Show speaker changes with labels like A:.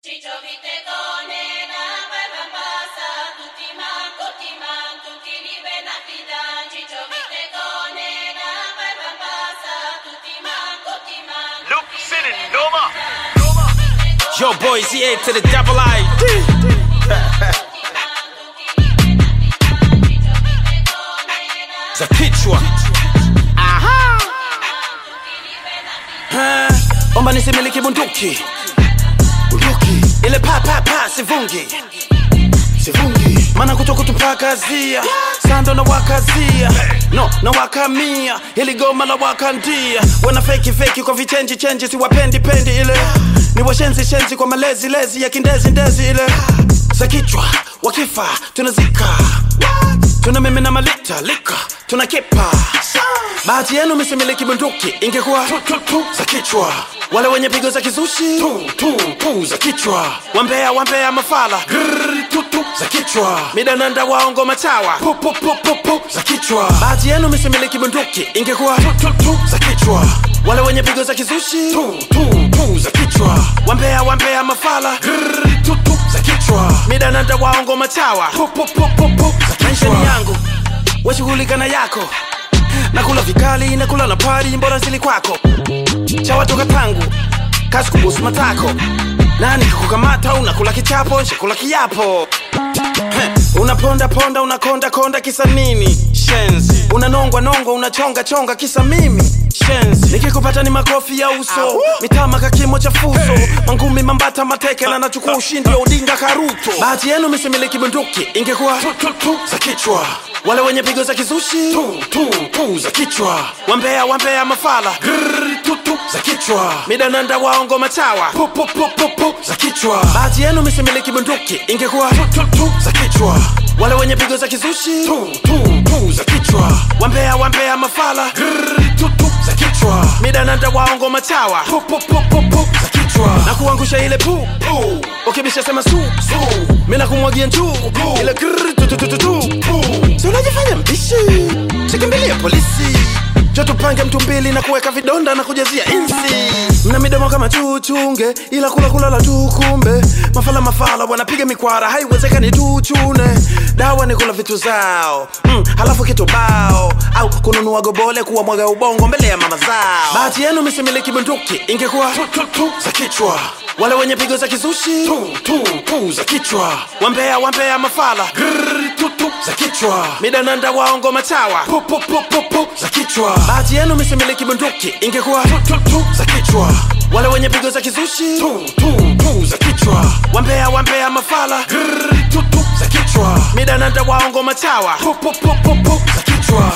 A: Ciccio vite conena, vai va passa, tutti manco, ti manco, tutti li ben affidan. Ciccio vite conena, vai va passa, tutti manco, ti manco.
B: Luke City, Noma.
C: Yo, boys, yeah, to the double I. Za kichwa. Aha. Ha, Omba nisimiliki bunduki. Bunduki. Ile pa pa pa sivungi. Sivungi. Mana kutoka tupakazia. Sando na wakazia. No, na wakamia. Ili goma la wakandia. Wana feki feki kwa vichenji chenji siwapendi pendi ile. Ni washenzi shenzi kwa malezi lezi ya kindezi ndezi ile. Za kichwa wakifa tunazika. Tuna mimi na malita lika tuna kipa. Bahati yenu misimiliki bunduki ingekuwa tu, tu, tu, za kichwa. Wale wenye pigo za kizushi tu, tu, tu, za kichwa. Wambea wambea mafala Grrr, tu, tu, za kichwa. Midananda waongo machawa pu, pu, pu, pu, pu, za kichwa. Bahati yenu misimiliki bunduki ingekuwa tu, tu, tu, za kichwa. Wale wenye pigo za kizushi tu, tu, tu, za kichwa. Wambea wambea mafala Grrr, tu, tu, za kichwa. Midananda waongo machawa pu, pu, pu, pu, pu, za kichwa. Maishani yangu washughulika na yako nakula vikali nakula na pari mbona sili kwako chawatoka tangu kasi kubusu matako nani kikukamata unakula kichapo nshakula kiapo Heh, unaponda ponda unakonda konda kisa nini shenzi unanongwa nongwa unachonga chonga kisa mimi shenzi nikikupata ni makofi ya uso mitama kakimo cha fuso mangumi mambata mateke na nachukua ushindi wa udinga karuto bahati yenu misimiliki bunduki ingekuwa tu, tu, tu, za kichwa wale wenye pigo za kizushi tu, tu, tu, za kichwa wambea wambea mafala Grrr, tu, tu, za kichwa midananda waongo machawa pu, pu, pu, pu, pu, za kichwa bahati yenu misimiliki bunduki ingekuwa tu, tu, tu, za kichwa wale wenye pigo za kizushi tu, tu, tu, za kichwa wambea wambea mafala Grrr, tu, tu, za kichwa midananda waongo machawa pu, pu, pu, pu, pu, za kichwa na kuangusha ile pu pu ukibisha sema su su mina kumwagia njuu ile grrr, tu, tu, tu, tu, tu, pu si unajifanya mbishi sikimbilie polisi jo tupange mtu mbili na kuweka vidonda na kujazia insi mna midomo kama chuchunge ila kula kulala tu kumbe mafala mafala wanapiga mikwara haiwezekani tuchune dawa ni kula vitu zao mm, halafu kitu bao au kununua gobole kuwa mwaga ubongo mbele ya mama zao bahati yenu misimiliki bunduki ingekuwa tu, tu, tu, za kichwa wale wenye pigo za kizushi tu, tu, tu, za kichwa wambea wambea mafala Grrr, tu, tu, za kichwa midananda waongo machawa pu, pu, pu, pu, pu, za kichwa bahati yenu misimiliki bunduki ingekuwa tu, tu, tu, za kichwa wale wenye pigo za kizushi tu, tu, tu, za kichwa wambea wambea mafala Grrr, tu, tu, za kichwa midananda waongo machawa pu, pu, pu, pu, pu, za kichwa